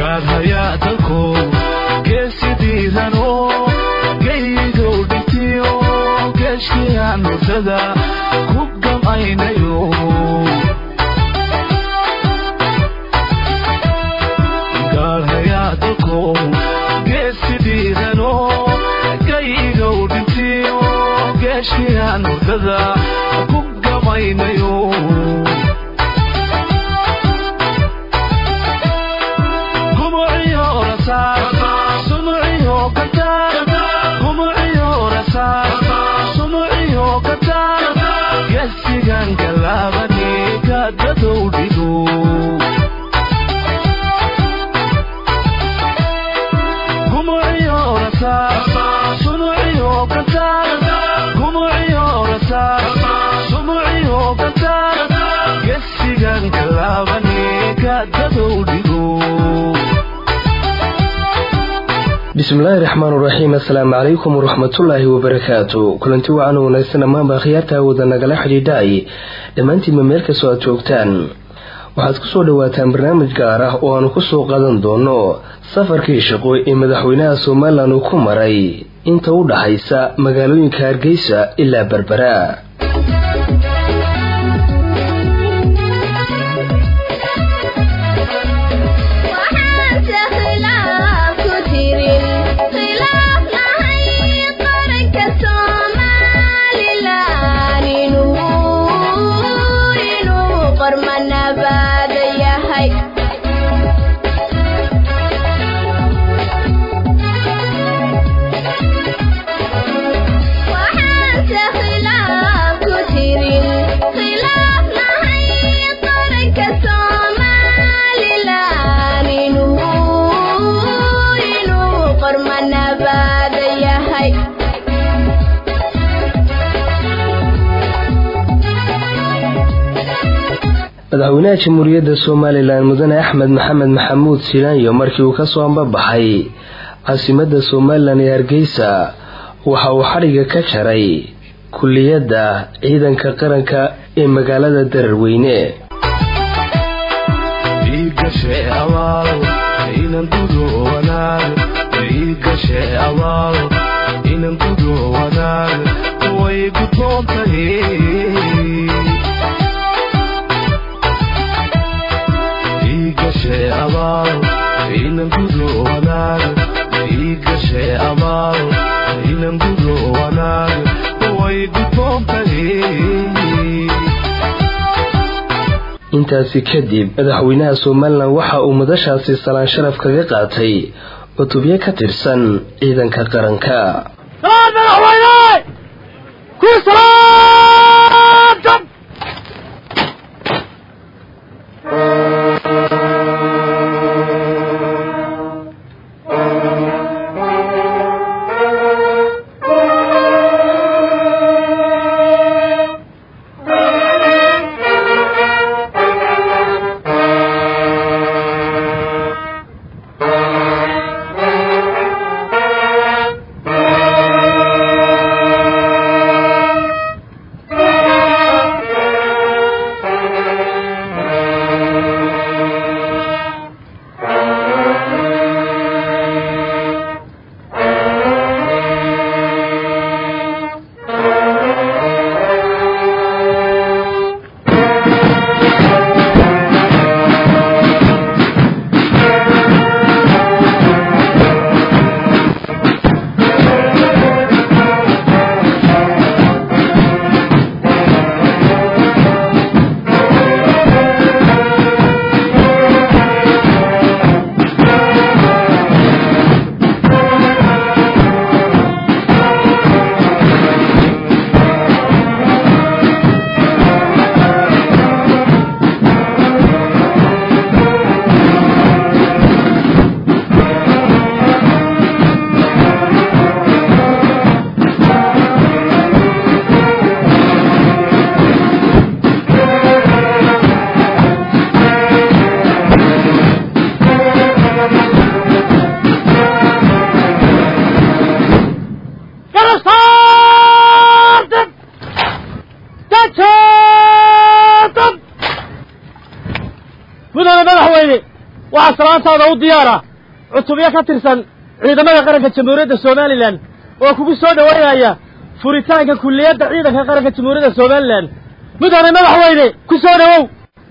gaadhayaa dalku geesidiidano geyigow dhintiyo geeshkiyaan mudada ku gamaynayo gaadhayaa dalku geesidiidano geyigow dhintiyo geeshkiyaan mudada ku gamaynayo bismillaahi raxmaan raxiim assalaamu calaykum waraxmatullaahi wabarakaatu kulanti wacan wanaagsan dhammaanba akhyaarta awooda nagala xidhiidhaay dhammaantiinba meel kastoo aad joogtaan waxaad kusoo dhawaataan barnaamij gaar ah oo aanu kusoo qadan doono safarkii shaqo ee madaxweynaha somalilan uu ku maray inta u dhaxaysa magaalooyinka hargeysa ilaa berbera madaxweynaha jamhuuriyadda somalilan mudane axmed maxamed maxamuud silaanyo markii uu kasoo ambabaxay caasimadda somalilan ee hargeysa waxa uu xadhiga ka jaray kulliyadda ciidanka qaranka ee magaalada dararweyne intaasi kadib madaxweynaha somalilan waxa uu madashaasi salaan sharaf kaga qaatay cutubyo ka tirsan ciidanka qaranka salaantaada u diyaara cutubyo ka tirsan ciidamada qaranka jamhuuriyadda somalilan oo kugu soo dhowaynaya furitaanka kulliyadda ciidanka qaranka jamhuuriyadda somalilan mudane madaxweyne ku soo dhowow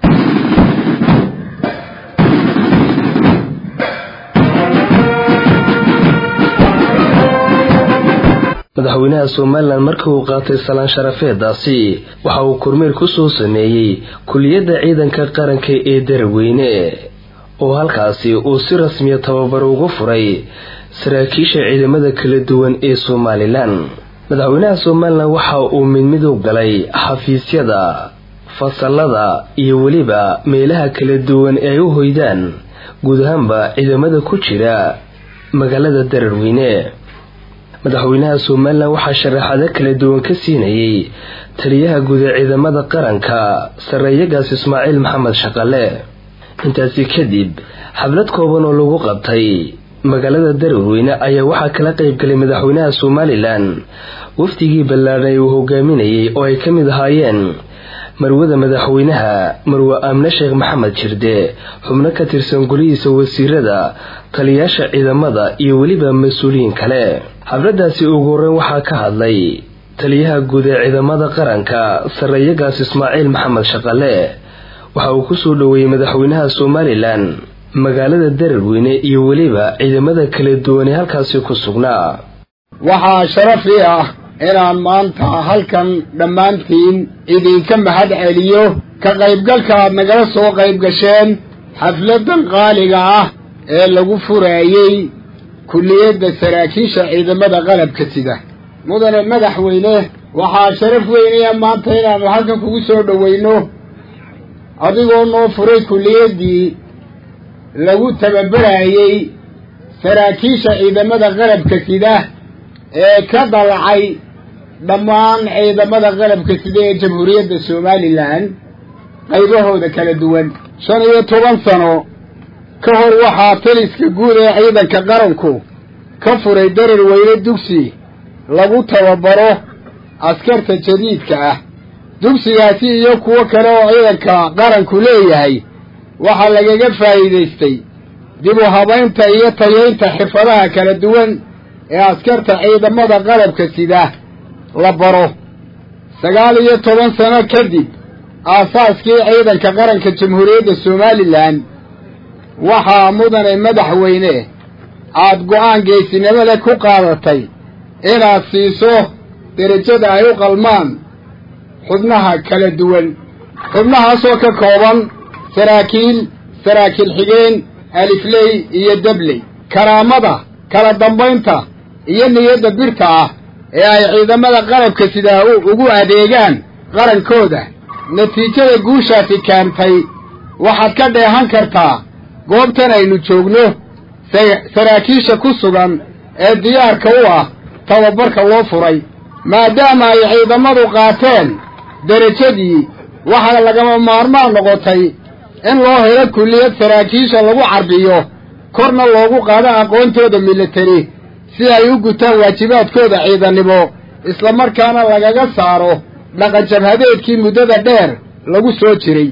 madaxweynaha somalilan markii uu qaatay salaan sharafeedaasi waxa uu kormeer ku soo sameeyey kuliyadda ciidanka qaranka ee daraweyne oo halkaasi uu si rasmiya tababar ugu furay saraakiisha ciidamada kala duwan ee somalilan madaxweynaha somalilan waxa uu mid mid u galay xafiisyada fasalada iyo weliba meelaha kala duwan ee ay u hoydaan guud ahaanba ciidamada ku jira magaalada dararweyne madaxweynaha somalilan waxaa sharaxado kala duwan ka siinayay taliyaha guud ee ciidamada qaranka sarreeyagaas ismaaciil maxamed shaqale intaasi kadib xaflad kooban oo lagu qabtay magaalada daraweyne ayaa waxaa kala qaybgalay madaxweynaha somalilan wafdigii ballaadhan ee uu hogaaminayay oo ay ka mid ahaayeen marwada madaxweynaha marwe aamne sheekh maxamed jirde xubno ka tirsan golihiisa wasiirada taliyaasha ciidamada iyo weliba mas-uuliyiin kale xafladaasi ugu horreyn waxaa ka hadlay taliyaha guud ee ciidamada qaranka sarreeyagaas ismaaciil maxamed shaqale waxa uu kusoo dhoweeyey madaxweynaha somalilan magaalada dararweyne iyo weliba ciidamada kala duwan ee halkaasi ku sugnaa waxaa sharafii ah inaan maanta halkan dhammaantiin idinka mahad celiyo ka qaybgalka aad nagala soo qayb gasheen xafladan qaaliga ah ee lagu furaayey kulliyadda saraakiisha ciidamada qalabka sida mudane madaxweyne waxaa sharaf weynaya maanta inaannu halkan kugu soo dhoweyno adigoo noo furay kulliyaddii lagu tababarayey saraakiisha ciidamada qalabka sida ee ka dalacay dhammaan ciidamada qalabka sida ee jamhuuriyadda somalilan qaybahooda kala duwan shan iyo toban sano ka hor waxaa taliska guud ee ciidanka qaranku ka furay darar weyne dugsi lagu tababaro askarta jadiidka ah dugsigaasi iyo kuwo kale oo ciidanka qaranku leeyahay waxaa lagaga faa'iidaystay dib u habaynta iyo tayaynta xirfadaha kala duwan ee askarta ciidamada qalabka sida la baro sagaal iyo toban sano kadib aasaaskii ciidanka qaranka jamhuuriyadda somalilan waxaa mudane madaxweyne aada go-aan geesinimo leh ku qaadatay inaad siiso derajada ay u qalmaan xubnaha kala duwan xubnahaasoo ka kooban saraakiil saraakiil xigeen alifley iyo dabley karaamada kala dambaynta iyo niyadda birta ah ee ay ciidamada qalabka sidaa ugu adeegaan qarankooda natiijada guushaasi keentay waxaad ka dheehan kartaa goobtan aynu joogno saraakiisha ku sugan ee diyaarka u ah tababarka loo furay maadaama ay ciidamadu qaateen derajadii waxaana lagama maarmaan noqotay in loo helo kulliyad saraakiisha lagu carbiyo korna loogu qaado aqoontooda militari si ay u gutaan waajibaadkooda ciidannimo islamarkaana lagaga saaro dhaqan jabhadeedkii muddada dheer lagu soo jiray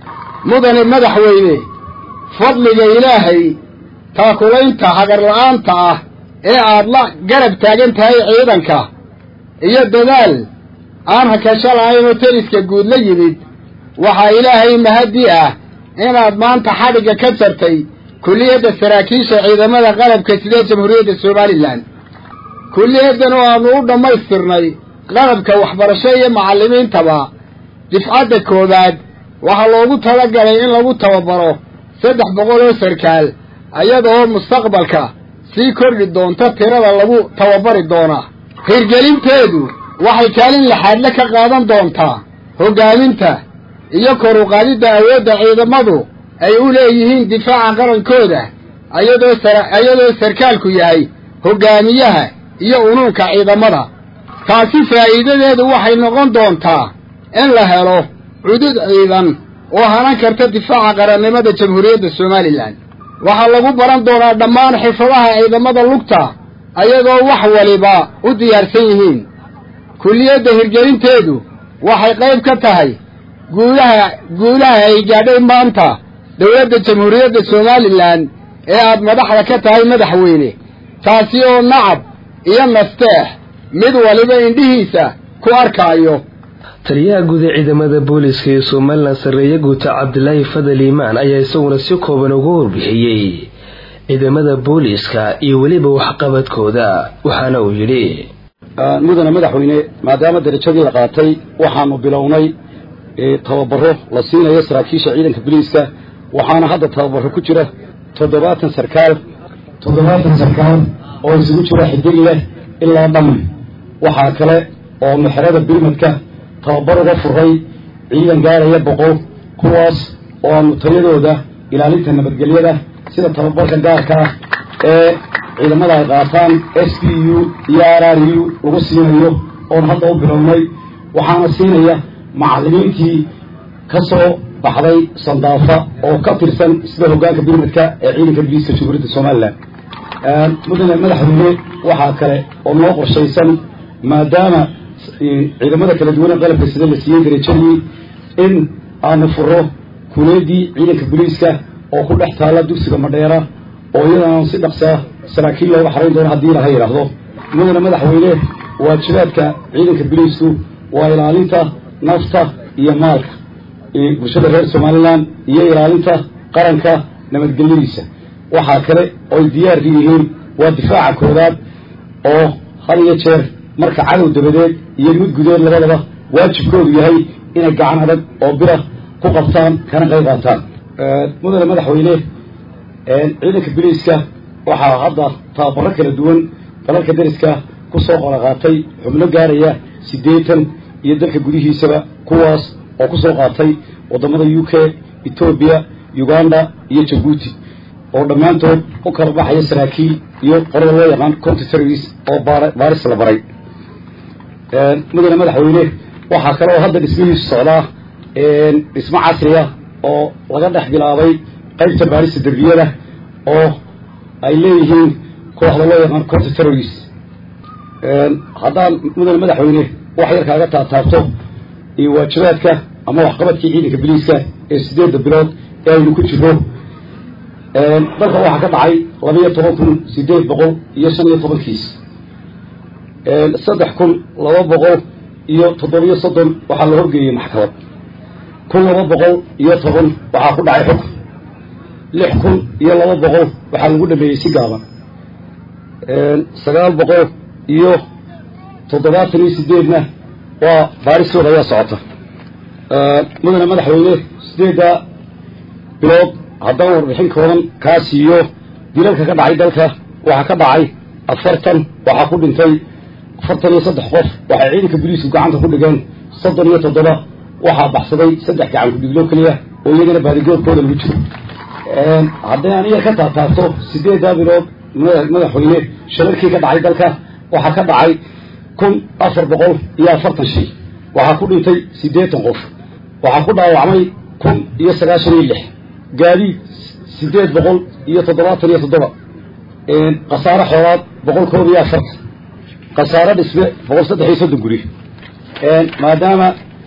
mudane madaxweyne fadliga ilaahay taakulaynta hagarla'aanta ah ee aad la garab taagan tahay ciidanka iyo dadaal aan hakasho lahayn oo teliska guud la yimid waxaa ilaahay mahaddi ah inaad maanta xadhigga ka jartay kulliyadda saraakiisha ciidamada qalabka sidee jamhuuriyadda somalilan kulliyaddan oo aanu u dhammaystirnay qalabka waxbarasho iyo macallimiintaba difcadda koowaad waxaa loogu talagalay in lagu tababaro saddex boqol oo sarkaal iyadaoo mustaqbalka sii kordhi doonta tirada lagu tababari doonaa hirgelinteedu waxay kaalin laxaadle ka qaadan doontaa hoggaaminta iyo kor u qaadidda awoodda ciidamadu ay u leeyihiin difaaca qarankooda ayadoo iyadoo sarkaalku yahay hoggaamiyaha iyo unuunka ciidamada taasi faa'iidadeedu waxay noqon doontaa in la helo cudud ciidan oo hanan karta difaaca qarannimada jamhuuriyadda somalilan waxaa lagu baran doonaa dhammaan xirfadaha ciidamada lugta ayadoo wax waliba u diyaarsan yihiin kulliyadda hirgelinteedu waxay qayb ka tahay guulaha guulaha ay gaadhay maanta dowladda jamhuuriyadda somalilan ee aad madaxda ka tahay madaxweyne taasi oo nacab iyo nasteex mid waliba indhihiisa ku arkaayo taliyaha guud ee ciidamada booliska ee somalilan sarreeye guuta cabdilaahi fadal iimaan ayaa isaguna si kooban uga warbixiyey ciidamada booliska iyo weliba waxqabadkooda waxaana uu yidhi mudane madaxweyne maadaama darajadii la qaatay waxaanu bilownay tababaro la siinayo saraakiisha ciidanka booliiska waxaana hadda tababaro ku jira toddobaatan sarkaal toddobaatan sarkaal oo isugu jira xidig leh ilaa dhamman waxaa kale oo mexerada birmadka tababar uga furay ciidan gaaraya boqol kuwaas oo aanu tayadooda ilaalinta nabadgelyada sida tababarka gaarka ah ee ciidamada ay qaataan s p u iyo r r u lagu siinayo oon hadda u bilownay waxaana siinaya macallimiintii ka soo baxday sandaafa oo ka tirsan sida hoggaanka birmadka ee ciidanka booliiska jamhuuriyadda somalilan mudane madaxweyne waxaa kale oo noo qorshaysan maadaama ciidamada kala duwan ee qalabka sida la siiyey darajadii in aanu furo kuleedii ciidanka booliiska oo ku dhex taalla dugsiga madheera oo iyadana si dhaqsaa saraakiil looga xarayn doono haddii laha yidhaahdo mudane madaxweyne waajibaadka ciidanka booliisku waa ilaalinta nafta iyo maalka bulshada reer somalilan iyo ilaalinta qaranka nabadgelyadiisa waxaa kale ooy diyaar yihiin waa difaaca koodaad oo had iyo jeer marka cadow dabadeed iyo mid gudeed labadaba waajibkoodu yahay inay gacan adag oo bira ku qabtaan kana qayb qaataan mudane madaxweyne ciidanka biliiska waxaa hadda tababaro kala duwan dalalka dariska ku soo qolaqaatay xubno gaaraya siddeetan iyo dalka gudihiisaba kuwaas oo ku soo qaatay waddamada u k etoobiya uganda iyo jabuuti oo dhammaantood u kala baxaya saraakiil iyo qorada loo yaqaan conti service oo baaris la baray mudane madaxweyne waxaa kale oo hadda dhismihiisu socdaa dhismo casriya oo laga dhex bilaabay qaybta baarista derbiyada oo ay leeyihiin kooxda loo yaqaan conti terrorist haddaan mudane madaxweyne wax yar kaaga taataabto iyo waajibaadka ama waxqabadkii ciidanka biliiska ee sideedda bilood ee aynu ku jirno dalka waxaa ka dhacay labiyo toban kun sideed boqol iyo shan iyo tobankiis saddex kun laba boqol iyo toddobiyo soddon waxaa la horgeeyey maxkamad kun laba boqol iyo toban waxaa ku dhacay xukun lix kun iyo laba boqol waxaa lagu dhameeyey si gaaban sagaal boqol iyo toddobaatan iyo sideedna waa baaristooda ayaa socota mudane madaxweyne sideedda bilood haddaan warbixin kooban kaa siiyo dilalka ka dhacay dalka waxaa ka dhacay afartan waxaa ku dhintay afartan iyo saddex qof waxay ciidanka boliisku gacanta ku dhigeen soddon iyo toddoba waxaa baxsaday saddex gacan kudhiglo keliya oo iyagana baadigoorkooda lagu jiro hadday aan iyar ka taataabto sideeddaa bilood madaxweyne shalarkii ka dhacay dalka waxaa ka dhacay kun afar boqol iyo afartan shay waxaa ku dhintay siddeetan qof waxaa ku dhaawacmay kun iyo sagaashan iyo lix gaadiid siddeed boqol iyo toddobaatan iyo toddoba khasaare xoolaad boqol koob iyo afartan khasaare dhisme boqol saddex iyo soddon guri maadaama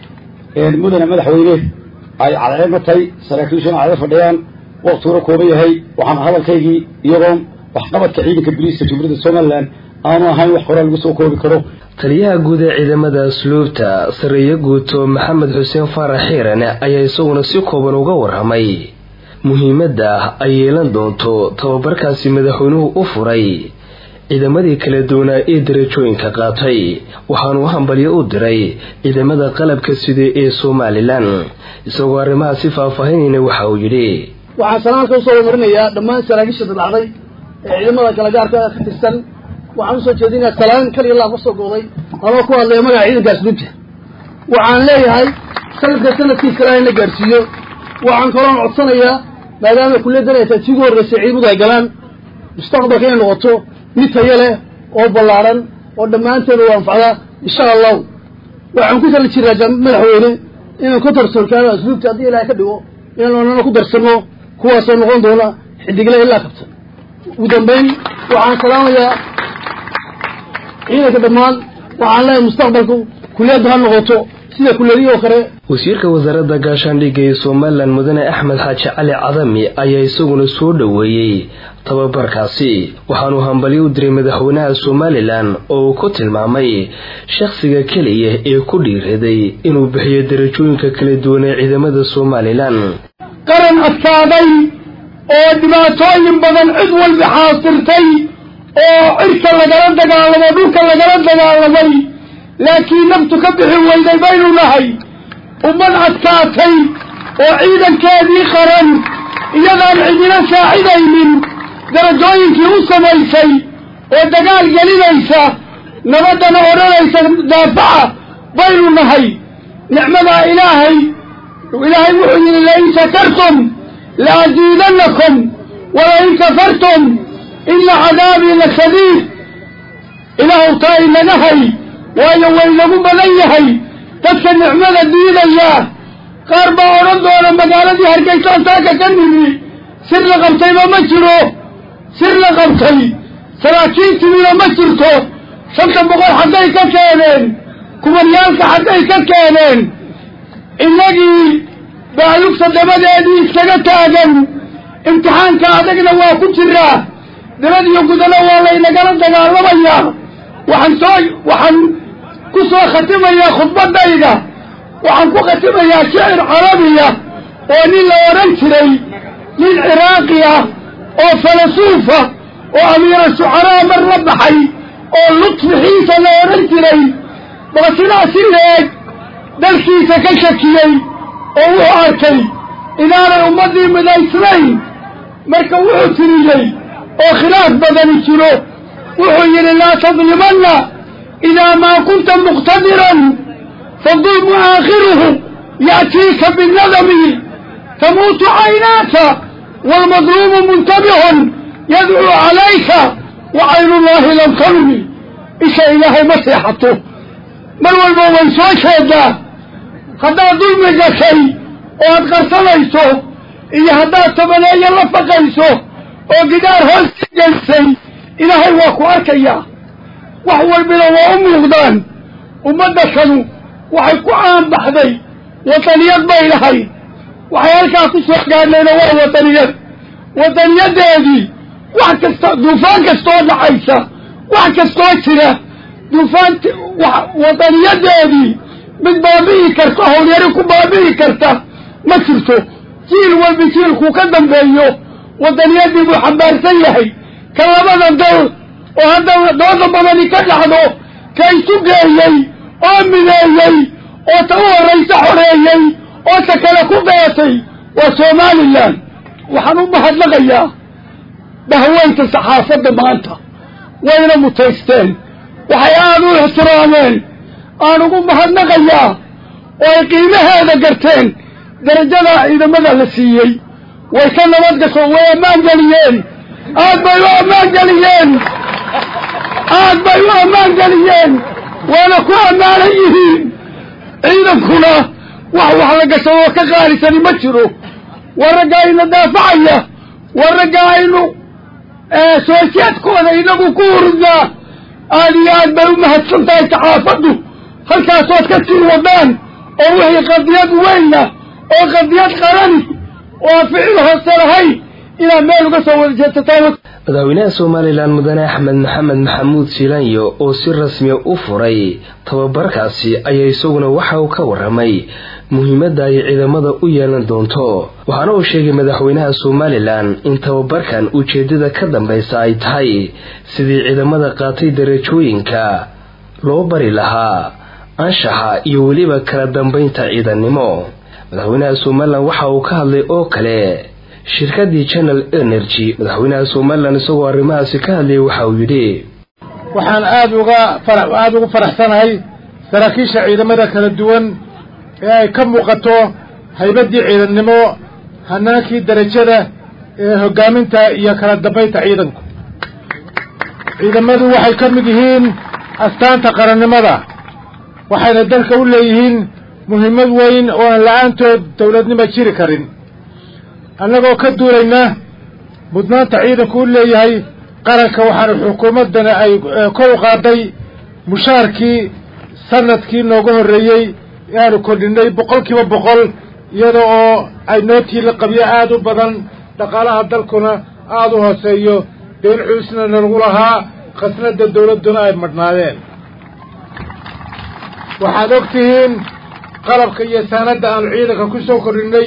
mudane madaxweyne ay cadceedna tahay saraakiishuna cada fadhiyaan waktiguna kooban yahay waxaan hadalkaygii iyagoon waxqabadka ciidanka boliiska jamhuuriyadda somalilan aanu ahayn wax horaa lagu soo koobi karo taliyaha guud ee ciidamada asluubta sarreeye guuto maxamed xuseen faarax xiiran ayaa isaguna si kooban uga warramay muhiimadda ay yeelan doonto tababarkaasi madaxweynuhu u furay ciidamadii kala duwanaa ee darajooyinka qaatay waxaanu hambalyo u diray ciidamada qalabka sida ee somalilan isagoo arrimaha si faahfaahinayna waxa uu yidhi waxaan sanaalka usoo marinayaa dhammaan saraakiisha dadacday ee ciidamada kala gaarka ka tirsan waxaan usoo jeedinayaa salaan kaliya laa ka soo gooday anoo ku hadlaya magaca ciidanka asluubta waxaan leeyahay sanadka sanadkiis kale in la gaarsiiyo waxaan kaloon codsanayaa maadaama kulliyadan ay tahay si ugu horreysay ciidamadu ay galaan mustaqbalka inay noqoto mid tayo leh oo ballaaran oo dhammaanteeda u anfacda insha allahu waxaan ku tali jiraa madaxweyne inaan ku tarsoolkaano asluubta haddii ilaahay ka dhigo inaan onana ku darsanno kuwaasoo noqon doona xidigle ilaa kabta ugu dambayn waxaan salaamayaa ciidanka dhammaan waxaan leeyahay mustaqbalku kuliyadda ha noqoto sida kuleedihi oo kale wasiirka wasaaradda gaashaandhigga ee somalilan mudane axmed xaaji cali cadami ayaa isaguna soo dhoweeyey tababarkaasi waxaanuu hambalyo u diray madaxweynaha somalilan oo uu ku tilmaamay shakhsiga keliya ee ku dhiiraday inuu bixiyo darajooyinka kala duwan ee ciidamada somalilan qaran adkaaday oo dhibaatooyin badan cid walba xaasirtay oo cirka lagala dagaalamo dhulka lagala dagaalamay laakiin naftu ka bixi weyday baynu nahay ummad adkaatay oo ciidankeedii qaran iyadaan cidina saacidaynin darajooyinkii u samaysay oo dagaal gelinaysa nabaddana odhanaysa daafaca baynu nahay nicmadaa ilaahay ilaahay wuxuu yidhi lain shakartum laaziidannakum walain kafartum ina cadaabii la shadiid ilaahu taa inaga hay waayo waynagu badan yahay dadka nicmada diidaya qaar baa odhan doona magaaladii hargeysaan taaka ka nimi sir la qabtayba ma jiro sir la qabtay saraakiintiina ma jirto shanta boqol xaggay ka keeneen kumaryaalka xaggay ka keeneen innagii baalugta dabadeedii iskaga taagan imtixaanka adagna waa ku jiraa dabad iyo gudana waa laynagala dagaalamayaa waxaan soo waxaan ku soo khatimayaa khudbadayda waxaan ku khatimayaa shicir carabiya oo nin la odhan jiray nin ciraaqi ah oo falasuufa oo amiira shucaraa mar la baxay oo lutfixiisa la odhan jiray baqsinaa si leeg dalkiisa ka shakiyey oo wuxuu arkay inaanay ummaddii midaysnayn marka wuxuu tiriyey oo khilaaf badani jiro wuxuu yidhi laa tadlimanna idaa maa kunta muqtadiran fadulmu aakhiruhu ya'tiika binnadami tamuutu caynaaka waalmadluumu muntabihun yadcuu calayka wa caynullaahi lam tanmi isha ilaahay ma seexato mar walba way soo jeedaa haddaad dulmi gashay oo aad qarsanayso iyo haddaad tabaneeyo la faqayso oo gidaar hoos ka geysay ilaahay waa ku arkayaa wax walbina waa u muuqdaan ummadda kanu waxay ku caanbaxday wadaniyad bay lahayd waxay halkaa ku soo gaadhayna waa wadaniyad wadaniyadeedii wax kasta duufaan kastoo dhacaysa wax kastoo jira duufaan wadaniyadeedii mid baabi'i karta howlyari ku baabi'i karta ma jirto jiil walbi jiilkuu ka dambeeyo wadaniyadii buu xambaarsan yahay ka labada dal oo hadda dooda badani ka dhacdo ka isu geeyey oo mideeyey oo ta u horraysa xoreeyey oo ta kale ku beetay waa somalilan waxaan u mahadnaqayaa bahweynta saxaafadda maanta wayna mutaysteen waxay aada u ixtiraameen aan ugu mahadnaqayaa oo ay qiimaheeda garteen darajadaa ciidamada la siiyey way ka nabad gasho way ammaan geliyeen aad bay u ammaan geliyeen aad bay u ammaan geliyeen waana ku ammaanan yihiin ciidankuna wax wax la gashadoo ka qaalisani ma jiro waa ragga ayna daafacaya waa ragga aynu soosyaadkooda inagu ku hurdaa aad iyo aad bay u mahadsan tahay saxaafaddu halkaasood ka sii wadaan oo wixii qadiyad weyna oo qadiyad qarani oo aan ficil hoose lahayn inaad meel uga soo wada jeedsataan madaxweynaha somalilan mudane axmed maxamed maxamuud siilanyo oo si rasmiya u furay tababarkaasi ayaa isaguna waxa uu ka waramay muhiimadda ay ciidamada u yeelan doonto waxaana uu sheegay madaxweynaha somalilan in tababarkan ujeeddada ka dambaysa ay tahay sidii ciidamada qaatay darajooyinka loo bari lahaa anshaxa iyo weliba kala dambaynta ciidannimo madaxweynaha somalilan waxa uu ka hadlay oo kale shirkadii channel energy madaxweynaha somalilan isagoo arrimahaasi ka hadlayay waxa uu yidhi waxaan aada uga fara aada ugu faraxsanahay saraakiisha ciidamada kala duwan ee ay ka muuqato haybaddii ciidannimo hanaankii darajada ee hoggaaminta iyo kala dambaynta ciidanku ciidamadu waxay ka mid yihiin astaanta qarannimada waxayna dalka u leeyihiin muhiimad weyn oo aan la-aantood dowladnimo jiri karin annagoo ka duulayna mudnaanta ciidanku u leeyahay qaranka waxaana xukuumaddana ay kor u qaaday mushaarkii sanadkii nooga horreeyey aanu kordhinay boqol kiiba boqol iyada oo ay nootii la qabyo aada u badan dhaqaalaha dalkuna aada u hooseeyo deen cuusna nalagu lahaa khasnada dawladduna ay madhnaadeen waxaad og tihiin qalabka iyo saanadda aanu ciidanka ku soo kordhinay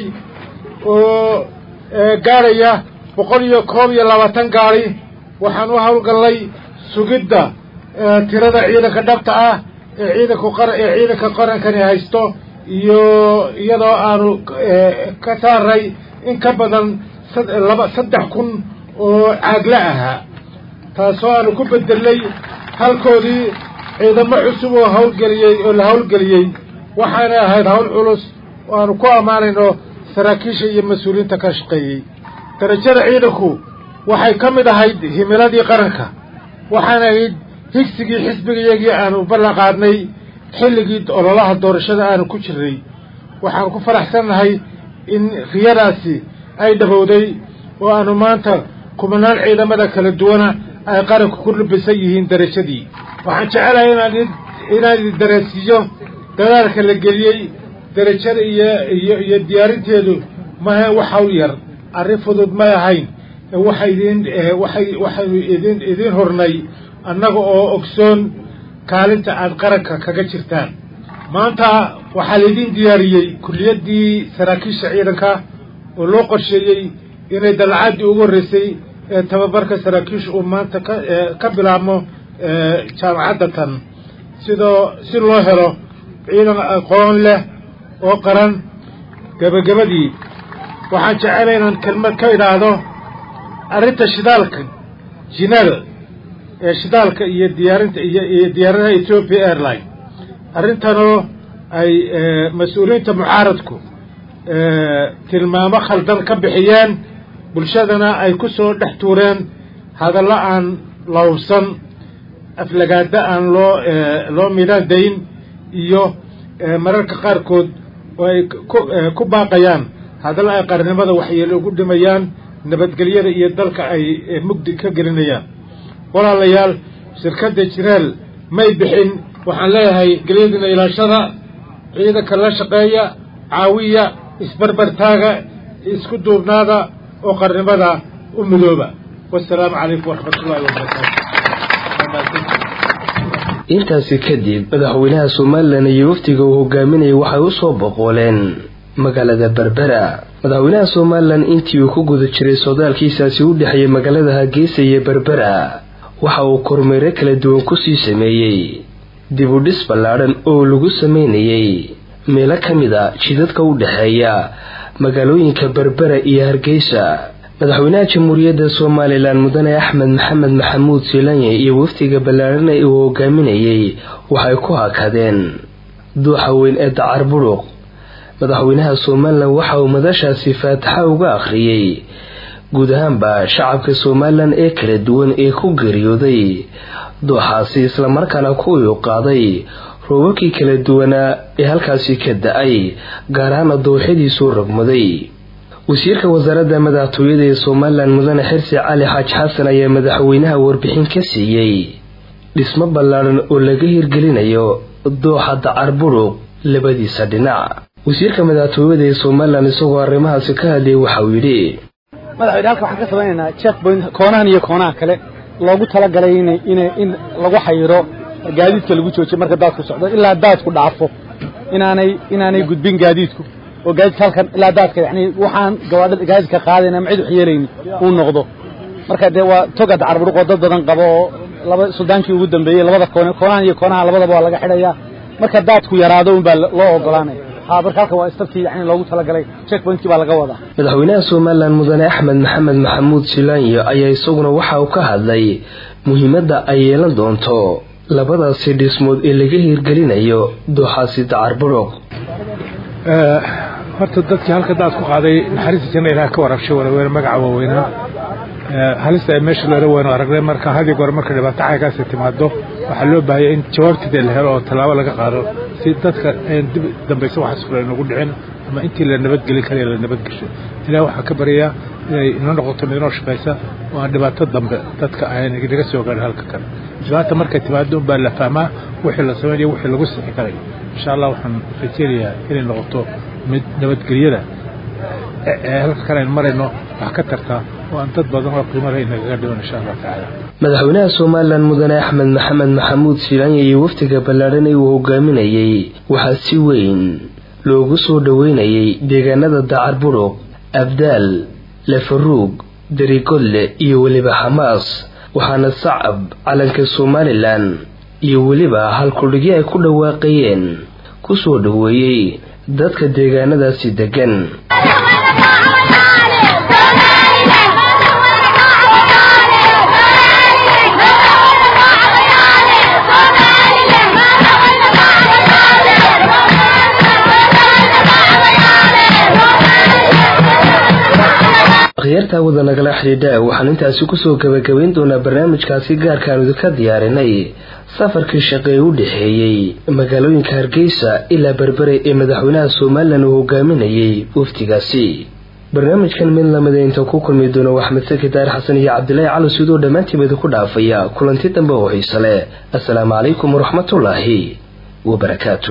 oo gaadhaya boqol iyo koob iyo labaatan gaari waxaan u hawlgallay sugidda tirada ciidanka dhabta ah ee ciidanku qar ee ciidanka qarankani haysto iyo iyadoo aanu ka saaray in ka badan laba saddex kun oo caagla ahaa taasoo aanu ku bedelnay halkoodii ciidamo cusub oo hawlgeliyey oo la hawlgeliyey waxaanay ahayd hawl culus oo aanu ku ammaanayno saraakiisha iyo mas-uuliyiinta ka shaqeeyey darajada ciidanku waxay ka mid ahayd himiladii qaranka waxaana ahayd higsigii xisbigayagii aanu ballan qaadnay xilligii ololaha doorashada aanu ku jirnay waxaan ku faraxsannahay in riyadaasi ay dhabowday oo aanu maanta kumanaan ciidamada kala duwana ay qaranku ku lubisan yihiin darajadii waxaan jecelahay inaan inaan idin dareensiiyo dadaalka la geliyey darajada iyo iyo iyo diyaarinteedu maha wax hawl yar arrin fudud may ahayn waxay idin waxay waxaynu idin idiin hornay annaga oo ogsoon kaalinta aad qaranka kaga jirtaan maanta waxaa laydin diyaariyey kulliyaddii saraakiisha ciidanka oo loo qorsheeyey inay dalacaddii ugu horreysay ee tababarka saraakiisha uu maanta ka ka bilaabmo jaamacadda tan sidoo si loo helo ciidan aqoon leh oo qaran gebagabadii waxaan jecelay inaan kelmad ka idhaahdo arrinta shidaalka jinaal ee shidaalka iyo diyaarinta iyo iyo diyaaradaha ethiopia airline arrintanoo ay mas-uuliyiinta mucaaradku tilmaamo khaldan ka bixiyeen bulshadana ay ku soo dhex tuureen hadallo aan lawbsan aflagaada aan loo loo midhaan dayn iyo mararka qaarkood oo ay ku baaqayaan hadallo ay qarnimada waxyeelo ugu dhimayaan nabadgelyada iyo dalka ay mugdi ka gelinayaan walaalayaal shirkadda jiraal may bixin waxaan leeyahay gelyadiina ilaashada ciidanka la shaqeeya caawiya isbarbartaaga isku duubnaada oo qarnimada u midooba wasalaamu calaykum waraxmatullahi wabarakaatu intaasi kadib madaxweynaha somalilan iyo wafdiga uu hogaaminayay waxay u soo boqooleen magaalada berbera madaxweynaha somalilan intii uu ku guda jiray sodaalkiisaasi u dhexeeyay magaalada hargeysa iyo berbera waxa uu kormeero kala duwan kusii sameeyey dib u dhis ballaadhan oo lagu sameynayay meelo ka mid a jidadka u dhexeeya magaalooyinka berbera iyo hargeysa madaxweynaha jamhuuriyadda somalilan mudane axmed maxamed maxamuud silanye iyo wafdiga ballaadhan ee uu hogaaminayay waxay ku hakadeen duuxa weyn ee dacar buruq madaxweynaha somalilan waxa uu madashaasi faataxa uga akhriyey guud ahaanba shacabka somalilan ee kala duwan ee ku geeriyooday dooxaasi islamarkaana kuwii u qaaday roobabkii kala duwanaa ee halkaasi ka da-ay gaar ahaana dooxyadiisuu rogmaday wasiirka wasaaradda madaxtooyada ee somalilan mudane xirsi cali xaaj xasan ayaa madaxweynaha warbixin ka siiyey dhismo ballaadhan oo laga hirgelinayo dooxa dacar buruq labadiisa dhinac wasiirka madaxtooyada ee somalilan isagoo arrimahaasi ka hadlayay waxauu yidhi madaxweyne halka waxaan ka samaynaynaa check point koonahan iyo koonaha kale loogu talagalay in in in lagu xayiro gaadiidka lagu joojiyo marka daadku socdo ilaa daadku dhaafo inaanay inaanay gudbin gaadiidku oo gaadiidka halkan ilaa daadka yani waxaan gawaadhida gaadiidka qaadayna ma cid wax yeelayni uu noqdo marka dee waa toga dacarburuq oo dad badan qabo oo laba suldaankii ugu dambeeyey labada koone koonahan iyo koonaha labadaba waa laga xidhayaa marka daadku yaraado unbaa loo ogolaanaya ha marka halkan waa istabkii yani loogu talagalay checkpointkii baa laga wadaa madaxweynaha somalilan mudane axmed maxamed maxamuud silaanyo ayaa isaguna waxa uu ka hadlay muhiimadda ay yeelan doonto labadaasi dhismood ee laga hirgelinayo dooxaasi dacar buruq horta dadkii halka daad ku qaaday naxariista janna ilaah ka warabshay waraweene magaca waaweynaa halista ay meesha loola weyno aragnay marka hadii goor marka dhibaato caygaasi timaado waxaa loo baahaya in jawaabteeda la helo oo tallaabo laga qaado si dadka ayn dib dambaysa waxaas kule inagu dhicin ama intii la nabadgelin karaya la nabadgesho ilaah waxaa ka baryayaa inay ina noqoto mid inoo shaqaysa oo aan dhibaato dambe dadka aan naga soo gaarin halka kale dhibaata markay timaado unbaa la fahmaa wixii la samaynayo wixii lagu sixi karayo insha allah waxaan rajeynayaa inay noqoto mid nabadgelyada ee halka kale aynu marayno wax ka tartaa oo aan dad badan oo qiimo leh inagaga dhiman insha allah tacaala madaxweynaha somalilan mudane axmed maxamed maxamuud silaanya iyo wafdiga ballaadhan ee uu hogaaminayey waxaa si weyn loogu soo dhoweynayay deegaanada dacar budhug abdaal lefaruug darigodle iyo weliba xamaas waxaana sacab calanka somalilan iyo weliba halkudhigyo ay ku dhawaaqayeen ku soo dhoweeyey dadka deegaanadaasi deggan akhyaartaa wada nagala xidhiidha waxaan intaasi kusoo gabagabayn doonaa barnaamijkaasi gaarkaanu idinka diyaarinay safarkii shaqe ee u dhexeeyey magaalooyinka hargeysa ilaa berbere ee madaxweynaha somalilan uu hogaaminayay wafdigaasi barnaamijkan mid lamida inta ku kulmi doono waxmed saki daar xasan iyo cabdilaahi cali sidoo dhammaantiiba idinku dhaafaya kulanti dambe oo xiise leh assalaamu calaykum waraxmatullaahi wabarakaatu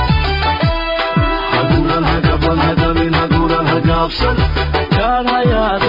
God, I